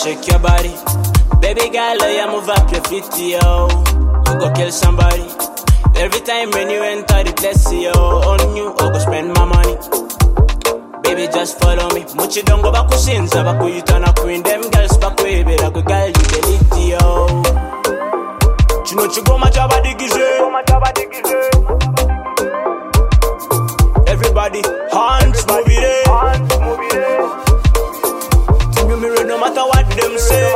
shake your body. Baby girl, oh yeah, move up your feet, yo. You go kill somebody. Every time when you enter the place, yo, on you, I go spend my money. Baby, just follow me. Muchi dongo bakusinza bakuyitana queen. Them girls bakwebera gwe girl you the lead, yo. Kino kigoma ky'abadigize. Everybody, hands move it. Tell me real no matter what them say.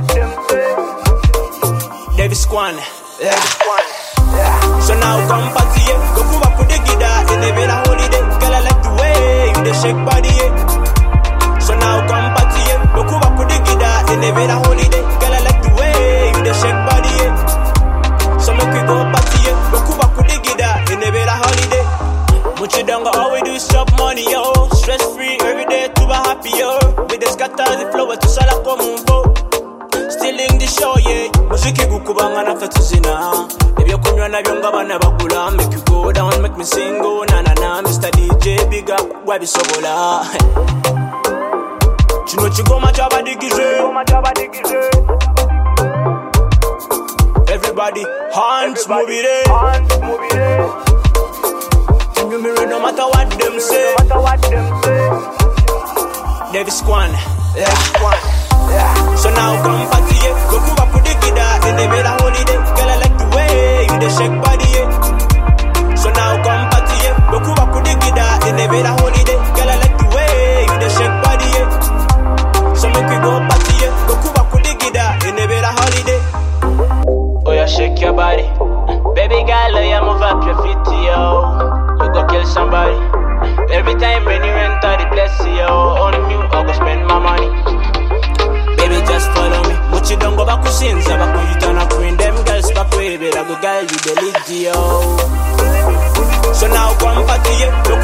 Davis Kwan. Yeah. So now come party, yeah. Go kuba kudigida in the villa holiday. Girl, I like the way you dey shake body, yeah. So now come party, yeah. Go kuba kudigida in the villa holiday. Girl, I like the way you dey shake body, yeah. So make we go party, yeah. Go kuba kudigida in the villa holiday. Muchidongo, all we do is chop money, yo. Stress free every day to be happy, yo. We just scatter the flow to sala komumbo. Stealing the show, yeah. Muziki gukubanga nafe tuzina. Ebyokunywa nabyo nga bana bagula. Make you go down, make me sing, oh na na na. Mr. DJ, big up, wabisobola. Kino kigoma ky'abadigize. Everybody, hands move it. Tell me real no matter what them say. Davis Kwan, yeah. So now come party, yeah. Go kuba kudigida in the villa holiday. Girl, I like the way you dey shake body, yeah. So now come party, yeah. Go kuba kudigida in the villa holiday. Girl, I like the way you dey shake body, yeah. So make we go party, yeah. Go kuba kudigida in the villa holiday. Oh yeah, shake your body, baby girl. Oh yeah, move up your feet, yo. You go kill somebody. Every time when you enter the place, yo, on you, I go spend my money. Baby, just follow me. Muchi dongo bakusinza bakuyitana queen. Them girls bakwebera go girl you the lead, yo. So now come party, yeah. Look